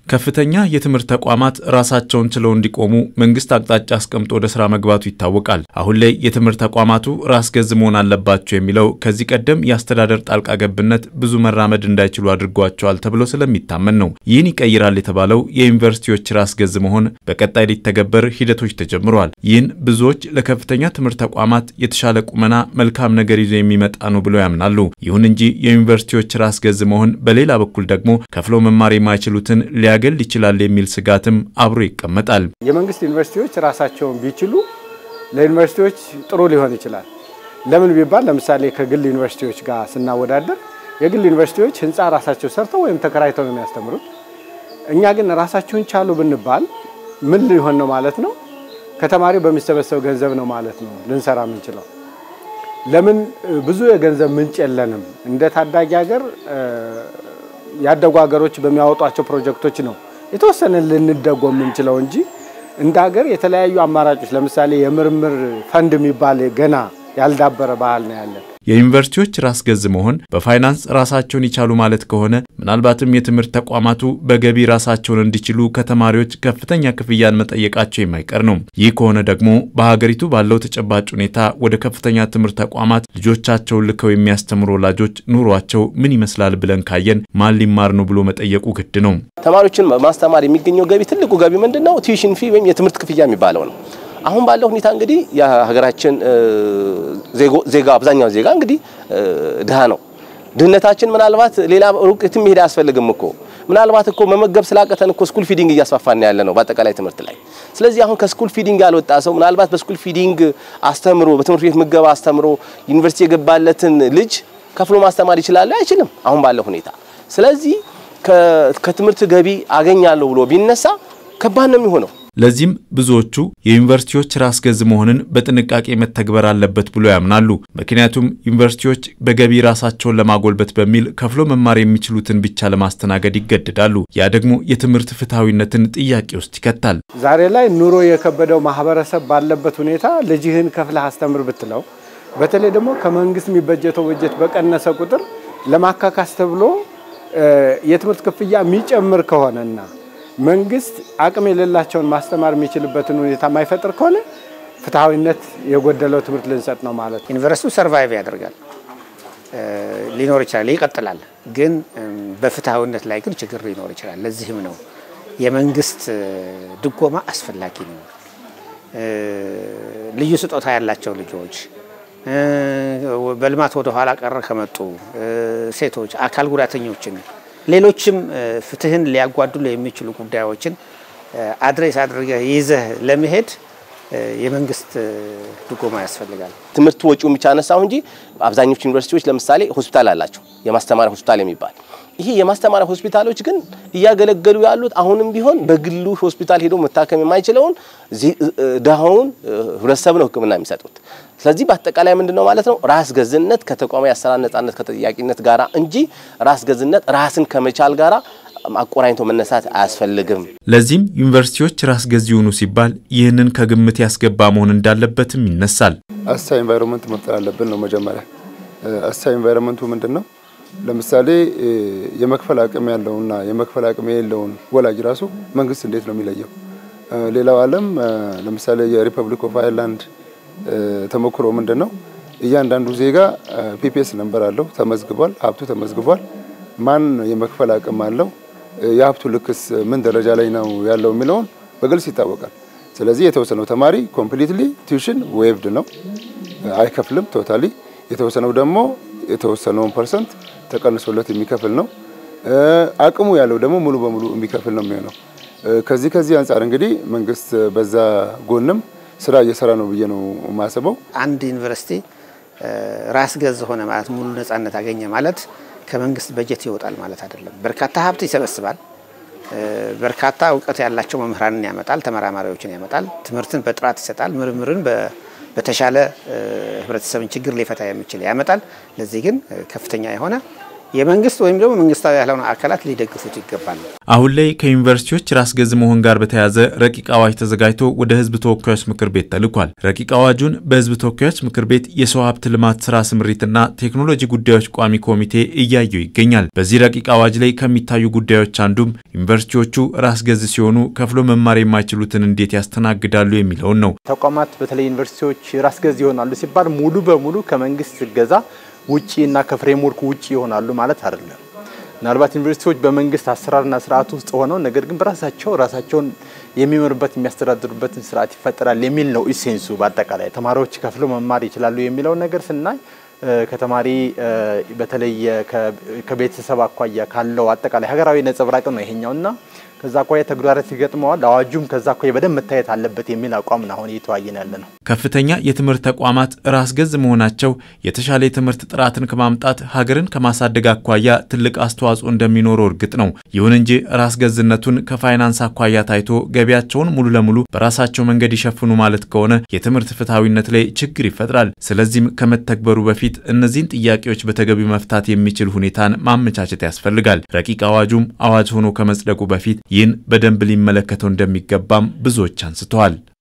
ከፍተኛ የትምህርት ተቋማት ራሳቸውን ችለው እንዲቆሙ መንግስት አቅጣጫ አስቀምጦ ወደ ስራ መግባቱ ይታወቃል። አሁን ላይ የትምህርት ተቋማቱ ራስ ገዝ መሆን አለባቸው የሚለው ከዚህ ቀደም የአስተዳደር ጣልቃ ገብነት ብዙ መራመድ እንዳይችሉ አድርጓቸዋል ተብሎ ስለሚታመን ነው። ይህን ይቀይራል የተባለው የዩኒቨርሲቲዎች ራስ ገዝ መሆን በቀጣይ ሊተገበር ሂደቶች ተጀምረዋል። ይህን ብዙዎች ለከፍተኛ ትምህርት ተቋማት የተሻለ ቁመና፣ መልካም ነገር ይዞ የሚመጣ ነው ብለው ያምናሉ። ይሁን እንጂ የዩኒቨርሲቲዎች ራስ ገዝ መሆን በሌላ በኩል ደግሞ ከፍሎ መማር የማይችሉትን ሊያገል ይችላል የሚል ስጋትም አብሮ ይቀመጣል። የመንግስት ዩኒቨርሲቲዎች ራሳቸውን ቢችሉ ለዩኒቨርሲቲዎች ጥሩ ሊሆን ይችላል። ለምን ቢባል ለምሳሌ ከግል ዩኒቨርሲቲዎች ጋር ስናወዳደር የግል ዩኒቨርሲቲዎች ህንፃ ራሳቸው ሰርተው ወይም ተከራይተው ነው የሚያስተምሩት። እኛ ግን ራሳችሁን ቻሉ ብንባል ምን ሊሆን ነው ማለት ነው? ከተማሪው በሚሰበሰብ ገንዘብ ነው ማለት ነው ልንሰራ የምንችለው። ለምን ብዙ የገንዘብ ምንጭ የለንም። እንደ ታዳጊ ሀገር ያደጉ ሀገሮች በሚያወጧቸው ፕሮጀክቶች ነው የተወሰነ ልንደጎም የምንችለው እንጂ እንደ ሀገር የተለያዩ አማራጮች ለምሳሌ የምርምር ፈንድ የሚባል ገና ያልዳበረ ባህል ነው ያለን። የዩኒቨርሲቲዎች ራስ ገዝ መሆን በፋይናንስ ራሳቸውን ይቻሉ ማለት ከሆነ ምናልባትም የትምህርት ተቋማቱ በገቢ ራሳቸውን እንዲችሉ ከተማሪዎች ከፍተኛ ክፍያን መጠየቃቸው የማይቀር ነው። ይህ ከሆነ ደግሞ በሀገሪቱ ባለው ተጨባጭ ሁኔታ ወደ ከፍተኛ ትምህርት ተቋማት ልጆቻቸውን ልከው የሚያስተምሩ ወላጆች ኑሯቸው ምን ይመስላል ብለን ካየን ማን ሊማር ነው ብሎ መጠየቁ ግድ ነው። ተማሪዎችን ማስተማር የሚገኘው ገቢ ትልቁ ገቢ ምንድን ነው? ቲዩሽን ፊ ወይም የትምህርት ክፍያ የሚባለው ነው። አሁን ባለው ሁኔታ እንግዲህ የሀገራችን ዜጋ አብዛኛው ዜጋ እንግዲህ ድሃ ነው። ድህነታችን ምናልባት ሌላ ሩቅ የትም መሄድ አያስፈልግም እኮ ምናልባት እኮ መመገብ ስላቀተን እኮ ስኩል ፊዲንግ እያስፋፋን ያለ ነው በአጠቃላይ ትምህርት ላይ። ስለዚህ አሁን ከስኩል ፊዲንግ ያልወጣ ሰው ምናልባት በስኩል ፊዲንግ አስተምሮ በትምህርት ቤት ምገባ አስተምሮ ዩኒቨርሲቲ የገባለትን ልጅ ከፍሎ ማስተማር ይችላል? አይችልም አሁን ባለው ሁኔታ። ስለዚህ ከትምህርት ገቢ አገኛለሁ ብሎ ቢነሳ ከባድ ነው የሚሆነው። ለዚህም ብዙዎቹ የዩኒቨርሲቲዎች ራስ ገዝ መሆንን በጥንቃቄ መተግበር አለበት ብሎ ያምናሉ። ምክንያቱም ዩኒቨርሲቲዎች በገቢ ራሳቸውን ለማጎልበት በሚል ከፍሎ መማር የሚችሉትን ብቻ ለማስተናገድ ይገደዳሉ። ያ ደግሞ የትምህርት ፍትሐዊነትን ጥያቄ ውስጥ ይከታል። ዛሬ ላይ ኑሮ የከበደው ማህበረሰብ ባለበት ሁኔታ ልጅህን ከፍለህ አስተምር ብትለው፣ በተለይ ደግሞ ከመንግስት የሚበጀተው በጀት በቀነሰ ቁጥር ለማካካስ ተብሎ የትምህርት ክፍያ የሚጨምር ከሆነና መንግስት አቅም የሌላቸውን ማስተማር የሚችልበትን ሁኔታ የማይፈጥር ከሆነ ፍትሐዊነት የጎደለው ትምህርት ልንሰጥ ነው ማለት ነው። ዩኒቨርሲቲው ሰርቫይቭ ያደርጋል ሊኖር ይችላል፣ ይቀጥላል። ግን በፍትሐዊነት ላይ ግን ችግር ሊኖር ይችላል። ለዚህም ነው የመንግስት ድጎማ አስፈላጊ ነው። ልዩ ስጦታ ያላቸው ልጆች በልማት ወደ ኋላ ቀረ ከመጡ ሴቶች፣ አካል ጉዳተኞችን ሌሎችም ፍትህን ሊያጓድሉ የሚችሉ ጉዳዮችን አድሬስ አድርገህ ይዘህ ለመሄድ የመንግስት ድጎማ ያስፈልጋል። ትምህርት ወጪውን ብቻ አነሳሁ እንጂ አብዛኞቹ ዩኒቨርሲቲዎች ለምሳሌ ሆስፒታል አላቸው፣ የማስተማሪያ ሆስፒታል የሚባል ይሄ የማስተማሪያ ሆስፒታሎች ግን እያገለገሉ ያሉት አሁንም ቢሆን በግሉ ሆስፒታል ሄዶ መታከም የማይችለውን ድሃውን ህብረተሰብ ነው ሕክምና የሚሰጡት። ስለዚህ በአጠቃላይ ምንድን ነው ማለት ነው ራስ ገዝነት ከተቋማዊ አሰራር ነጻነት ከተጠያቂነት ጋራ እንጂ ራስ ገዝነት ራስን ከመቻል ጋራ አቆራኝቶ መነሳት አያስፈልግም። ለዚህም ዩኒቨርሲቲዎች ራስ ገዝ ይሁኑ ሲባል ይህንን ከግምት ያስገባ መሆን እንዳለበትም ይነሳል። አሳ ኢንቫይሮንመንት መፍጠር አለብን ነው መጀመሪያ። አሳ ኢንቫይሮንመንቱ ምንድን ነው? ለምሳሌ የመክፈል አቅም ያለውና የመክፈል አቅም የሌለውን ወላጅ ራሱ መንግስት እንዴት ነው የሚለየው? ሌላው ዓለም ለምሳሌ የሪፐብሊክ ኦፍ አይርላንድ ተሞክሮ ምንድን ነው? እያንዳንዱ ዜጋ ፒፒኤስ ነንበር አለው፣ ተመዝግቧል፣ ሀብቱ ተመዝግቧል። ማን የመክፈል አቅም አለው፣ የሀብቱ ልክስ ምን ደረጃ ላይ ነው ያለው የሚለውን በግልጽ ይታወቃል። ስለዚህ የተወሰነው ተማሪ ኮምፕሊትሊ ቲዩሽን ዌቭድ ነው፣ አይከፍልም ቶታሊ። የተወሰነው ደግሞ የተወሰነውን ፐርሰንት ተቀንሶለት የሚከፍል ነው። አቅሙ ያለው ደግሞ ሙሉ በሙሉ የሚከፍል ነው የሚሆነው። ከዚህ ከዚህ አንጻር እንግዲህ መንግስት በዛ ጎንም ስራ እየሰራ ነው ብዬ ነው የማስበው። አንድ ዩኒቨርሲቲ ራስ ገዝ ሆነ ማለት ሙሉ ነጻነት አገኘ ማለት ከመንግስት በጀት ይወጣል ማለት አይደለም። በርካታ ሀብት ይሰበስባል። በርካታ እውቀት ያላቸው መምህራንን ያመጣል፣ ተመራማሪዎችን ያመጣል፣ ትምህርትን በጥራት ይሰጣል፣ ምርምርን በተሻለ ህብረተሰብን ችግር ሊፈታ የሚችል ያመጣል። ለዚህ ግን ከፍተኛ የሆነ የመንግስት ወይም ደግሞ መንግስታዊ ያልሆኑ አካላት ሊደግፉት ይገባል። አሁን ላይ ከዩኒቨርሲቲዎች ራስ ገዝ መሆን ጋር በተያያዘ ረቂቅ አዋጅ ተዘጋጅቶ ወደ ህዝብ ተወካዮች ምክር ቤት ተልኳል። ረቂቅ አዋጁን በህዝብ ተወካዮች ምክር ቤት የሰው ሀብት ልማት ስራ ስምሪትና ቴክኖሎጂ ጉዳዮች ቋሚ ኮሚቴ እያየው ይገኛል። በዚህ ረቂቅ አዋጅ ላይ ከሚታዩ ጉዳዮች አንዱም ዩኒቨርሲቲዎቹ ራስ ገዝ ሲሆኑ ከፍሎ መማር የማይችሉትን እንዴት ያስተናግዳሉ የሚለውን ነው። ተቋማት በተለይ ዩኒቨርሲቲዎች ራስ ገዝ ይሆናሉ ሲባል ሙሉ በሙሉ ከመንግስት እገዛ ውጪ እና ከፍሬምወርክ ውጪ ይሆናሉ ማለት አይደለም። ምናልባት ዩኒቨርሲቲዎች በመንግስት አሰራርና ስርዓት ውስጥ ሆነው ነገር ግን በራሳቸው ራሳቸውን የሚመሩበት የሚያስተዳድሩበትን ስርዓት ይፈጠራል የሚል ነው ኢሴንሱ። በአጠቃላይ ተማሪዎች ከፍለው መማር ይችላሉ የሚለውን ነገር ስናይ ከተማሪ በተለይ ከቤተሰብ አኳያ ካለው አጠቃላይ ሀገራዊ ነጸብራቅ ነው ይሄኛውና ከዛ አኳያ ተግዳሮት ይገጥመዋል። አዋጁም ከዛ አኳያ በደንብ መታየት አለበት የሚል አቋም ነው አሁን እየተዋየን ያለ ነው። ከፍተኛ የትምህርት ተቋማት ራስ ገዝ መሆናቸው የተሻለ የትምህርት ጥራትን ከማምጣት ሀገርን ከማሳደግ አኳያ ትልቅ አስተዋጽኦ እንደሚኖረው እርግጥ ነው። ይሁን እንጂ ራስ ገዝነቱን ከፋይናንስ አኳያ ታይቶ ገቢያቸውን ሙሉ ለሙሉ በራሳቸው መንገድ ይሸፍኑ ማለት ከሆነ የትምህርት ፍትሐዊነት ላይ ችግር ይፈጥራል። ስለዚህም ከመተግበሩ በፊት እነዚህን ጥያቄዎች በተገቢው መፍታት የሚችል ሁኔታን ማመቻቸት ያስፈልጋል። ረቂቅ አዋጁም አዋጅ ሆኖ ከመጽደቁ በፊት ይህን በደንብ ሊመለከተው እንደሚገባም ብዙዎች አንስተዋል።